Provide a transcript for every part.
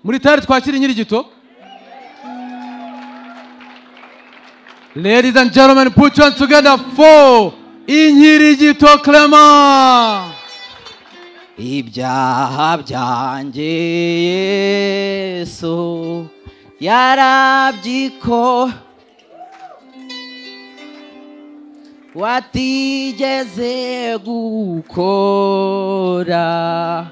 muri tari twakira inkirigito ladies and gentlemen put your hands together for inkirigito clement ibyaha byanjye yesu yarabyiko watigeze gukora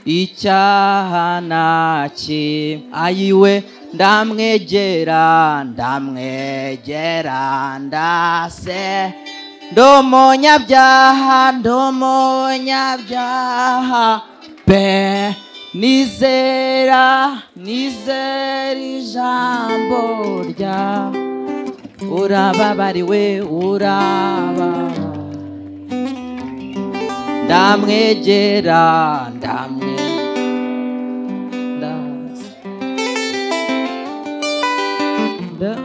icyaha na kimwe ayiwe ndamwegera ndamwegera ndase ndomonyabyaha ndomonyabyaha pe nizera nizera ijambo rya urababariwe uraba ndamwegera ndamwe ndase. Nda-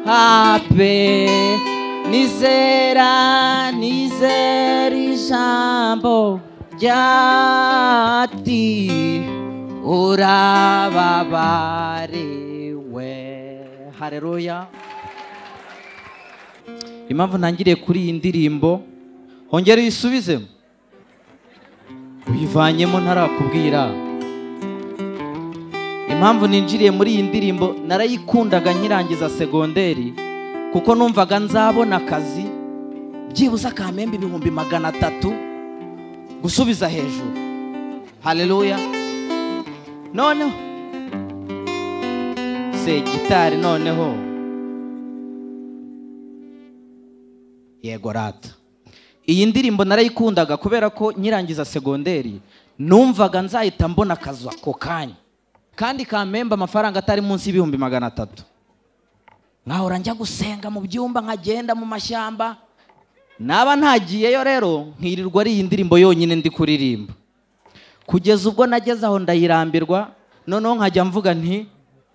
hape nizera nizera ijambo ryati urababariwe hareruya impamvu ntangiriye kuri iyi ndirimbo hongera uyisubizemo uyivanyemo ntarakubwira impamvu ninjiriye muri iyi ndirimbo narayikundaga nkirangiza segonderi kuko numvaga nzabona akazi byibuze akamembe ibihumbi magana atatu gusubiza hejuru hareruya noneho se gitari noneho yego rata iyi ndirimbo narayikundaga kubera ko nkirangiza segonderi numvaga nzahita mbona akazi ako kanya kandi kamemba amafaranga atari munsi y'ibihumbi magana atatu nkahora njya gusenga mu byumba nkagenda mu mashyamba naba ntagiyeyo rero nkirirwa ari iyi ndirimbo yonyine ndi kuririmba kugeza ubwo nageze aho ndayirambirwa noneho nkajya mvuga nti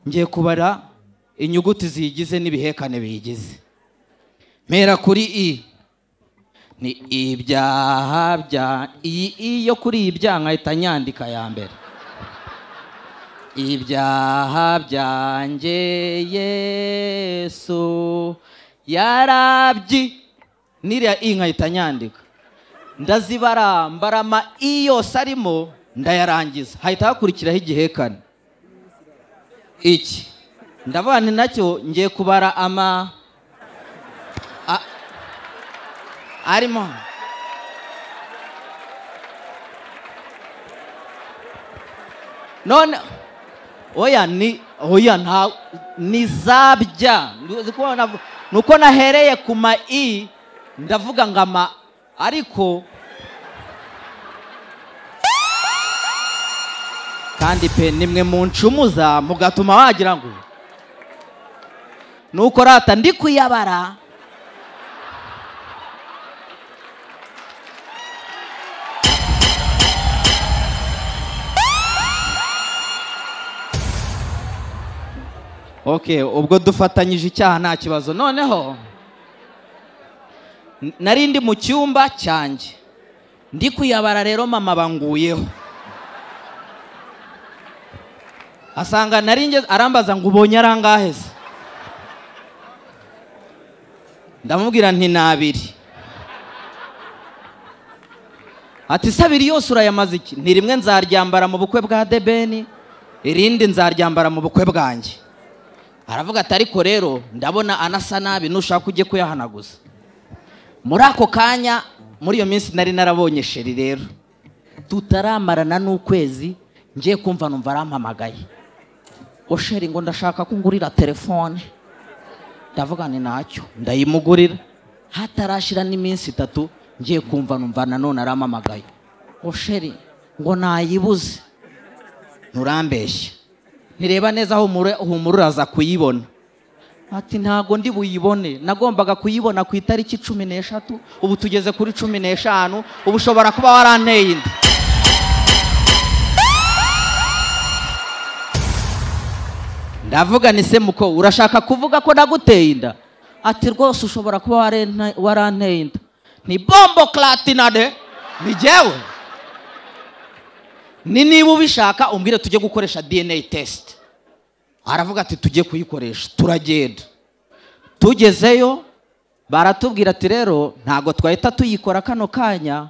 ngiye kubara inyuguti ziyigize n'ibihekane biyigize mpera kuri i ni ibyaha bya iyi i yo kuri iyi bya nkahita nyandika ya mbere ibyaha byanjye yesu yarabyi n'iriya i nkahita nyandika ndazibara mbarama i yose arimo ndayarangiza hahita hakurikiraho igihekane iki ndavuga nti nacyo ngiye kubara ama a- arimo hano none oya ni oya nta ni zabya ni uko nahereye ku ma i ndavuga ngo ama ariko kandi pe nimwe mu ncumuza mugatuma wagira ngo nuko rata ndi kuyabara ok ubwo dufatanyije icyaha nta kibazo noneho n- nari ndi mu cyumba cyanjye ndi kuyabara rero mama banguyeho asanga nari ngeze arambaza ngo ubonye arangahe se ndamubwira nti ni abiri ati se abiri yose urayamaze iki ni rimwe nzaryambara mu bukwe bwa debeni irindi nzaryambara mu bukwe bwanjye aravuga ati ariko rero ndabona anasa nabi nushaka ujye kuyahanaguza muri ako kanya muri iyo minsi nari narabonye sheri rero tutaramarana n'ukwezi ngiye kumva numva arampamagaye ngo sheri ngo ndashaka ko ungurira telefone ndavuga ni ntacyo ndayimugurira hatarashira n'iminsi itatu ngiye kumva numva nanone arampamagaye ngo sheri ngo nayibuze nturambeshye ntireba neza aho humura humura uraza kuyibona ati ntabwo ndi buyibone nagombaga kuyibona ku itariki cumi n'eshatu ubu tugeze kuri cumi n'eshanu ubu ushobora kuba waranteye inda ndavuga ni se muko urashaka kuvuga ko naguteye inda ati rwose ushobora kuba warenta- waranteye inda ni bombo karatinade ni jyewe ni niba ubishaka umbwire tujye gukoresha dna test aravuga ati tujye kuyikoresha turagenda tugezeyo baratubwira ati rero ntabwo twahita tuyikora kano kanya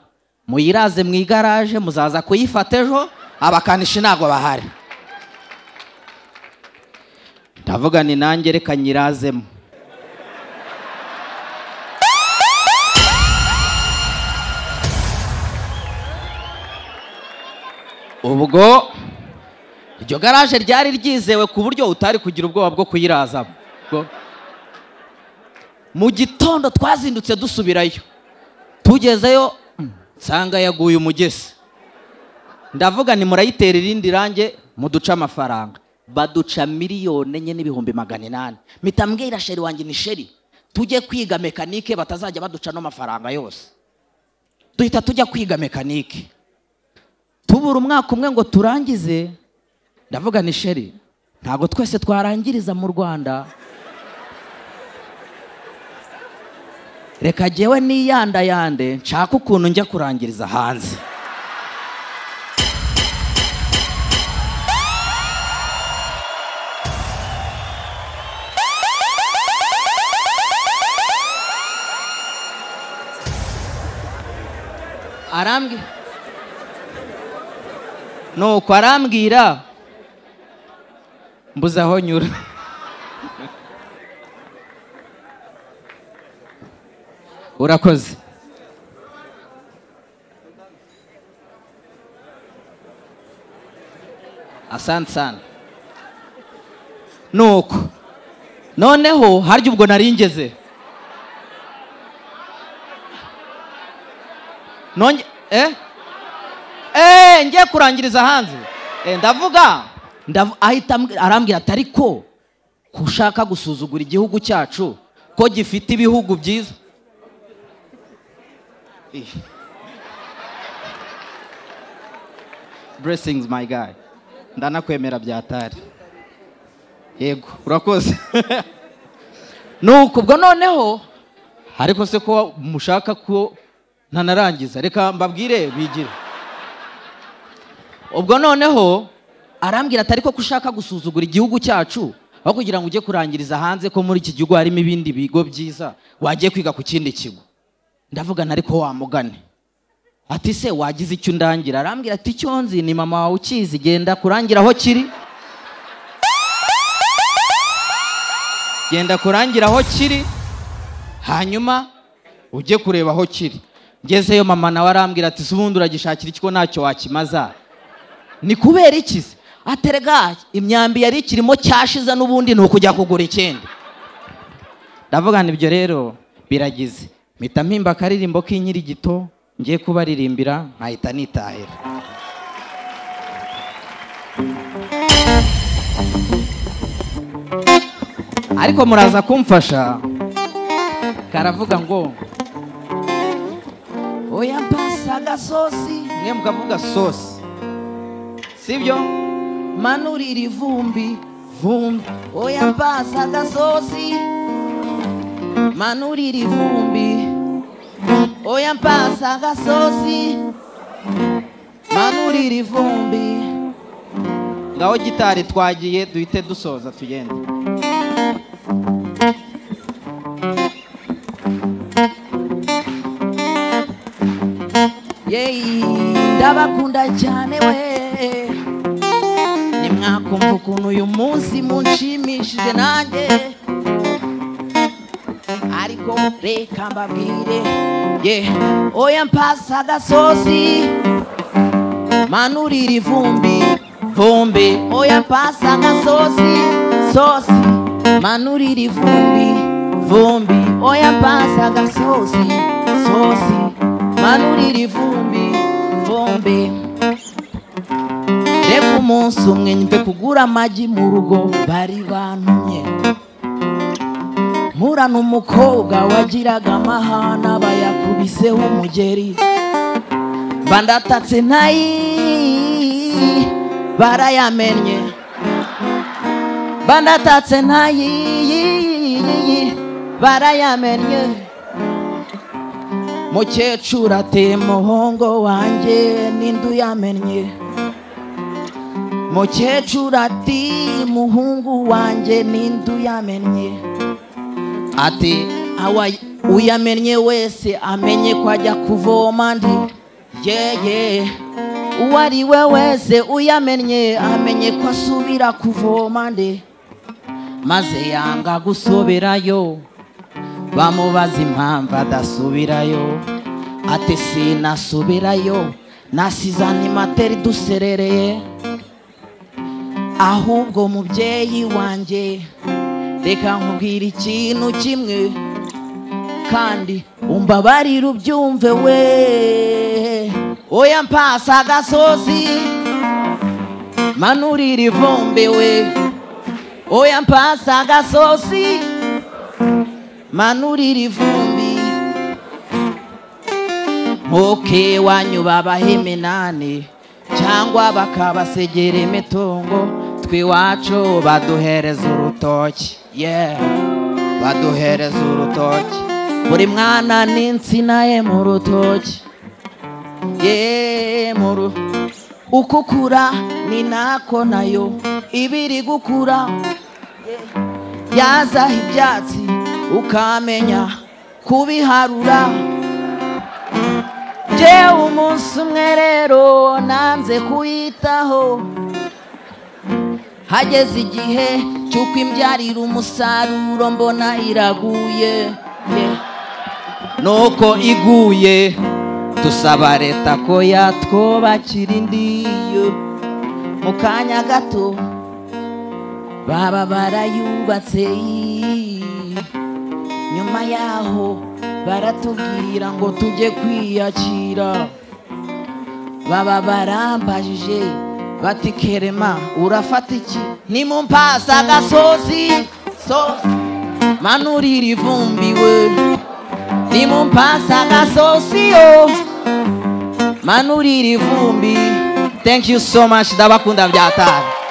muyiraze mu igaraje muzaza kuyifata ejo abakanishi ntabwo bahari ndavuga ni nanjye reka nyirazemo ubwo iryo garaje ryari ryizewe ku buryo utari kugira ubwoba bwo kuyirazamo Ubwo- mu gitondo twazindutse dusubirayo tugezeyo mm, nsanga yaguye umugezi ndavuga ni murayitera irindi range muduce amafaranga baduca miliyoni enye n'ibihumbi magana inani mpita mbwira sheri wanjye ni sheri tujye kwiga mekanike batazajya baduca ano mafaranga yose duhita tujya kwiga mekanike tubura umwaka umwe ngo turangize ndavuga ni sheri ntabwo twese twarangiriza mu rwanda reka jyewe niyandayande nshaka ukuntu njya kurangiriza hanze arambwira nuko arambwira mbuze aho nyura urakoze asante sana nuko noneho harya ubwo nari ngeze nonge eh eee ngiye kurangiriza hanze Eh, ndavuga ndavu- ahita ambwi- arambwira ati ariko ko ushaka gusuzugura igihugu cyacu ko gifite ibihugu byiza blessings my guy ndanakwemera byatari yego urakoze nuko ubwo noneho ariko se ko mushaka ko ntanarangiza reka mbabwire bigire ubwo noneho arambwira ati ariko ko ushaka gusuzugura igihugu cyacu aho kugira ngo ujye kurangiriza hanze ko muri iki gihugu harimo ibindi bigo byiza wagiye kwiga ku kindi kigo ndavugana ariko wamugane ati se wagize icyo undangira arambwira ati icyo nzi ni mama wawe ukizi genda kurangira aho kiri genda kurangira aho kiri hanyuma ujye kureba aho kiri ngezeyo mama nawe arambwira ati se ubundi uragishakira ikigo ntacyo wakimaza ni kubera iki se aterega imyambi yari ikirimo cyashize n'ubundi ni ukujya kugura ikindi ndavuga nti ibyo rero biragize mpita mpimba akaririmbo k'inkirigito ngiye kubaririmbira nkahita nitahira ariko muraza kumfasha karavuga ngo oya mpasa agasosi mwe mukavuga sosi sibyo manurira ivumbi vumbi oya pasa agasosi manurira ivumbi oya pasa agasosi manurira ivumbi ngaho gitari twagiye duhite dusoza tugende yeyi ndabakunda cyane we nimwakumva ukuntu uyu munsi munshimishije nanjye ariko reka mbabwire ye oya mpasa agasosi manurira ivumbi vumbi oya mpasa agasosi sosi manurira ivumbi vumbi oya mpasa agasosi sosi manurira ivumbi vumbi reka umunsi umwe mve kugura amagi mu rugo bari bantumye mpura n'umukobwa wagiraga amahana bayakubiseho umugeri mba ndatatse ntayi barayamennye mba ndatatse ntayi barayamennye mukecuru ateye umuhongo wanjye n'indu yamennye mukecuru ati muhungu wanjye ninde uyamennye ati awa uyamennye wese amenye ko ajya kuvoma ndi yeye uwo ari we wese uyamennye amenye ko asubira kuvoma ndi maze yanga gusoberayo bamubaza impamvu adasubirayo ati sinasubirayo nasize animateri duserereye ahubwo mubyeyi wanjye reka nkubwira ikintu kimwe kandi umbabarire ubyumve we oya mpasa agasozi manurira ivumbi we oya mpasa agasozi manurira ivumbi ntuke wanyuba abaheminani cyangwa bakabasegera imitungo tw'iwacu baduhereza urutoki yeah baduhereza urutoki buri mwana n'insina ye mu rutoki ye mu ru uko ukura ni nako nayo iba iri gukura yeah. yazaho ibyatsi ukamenya kubiharura njyewe umunsi umwe rero nanze kuyitaho hageze igihe cy'uko imbyarira umusaruro mbona iraguye nuko iguye dusaba leta ko yatwubakira indi mu kanya gato baba barayubatse nyuma yaho baratubwira ngo tujye kwiyakira baba barambajije bati kerema urafata iki ni mu mpasa agasozi sozi manurira ivumbi we ni mu mpasa agasozi yo manurira ivumbi thank you so much ndabakunda byatara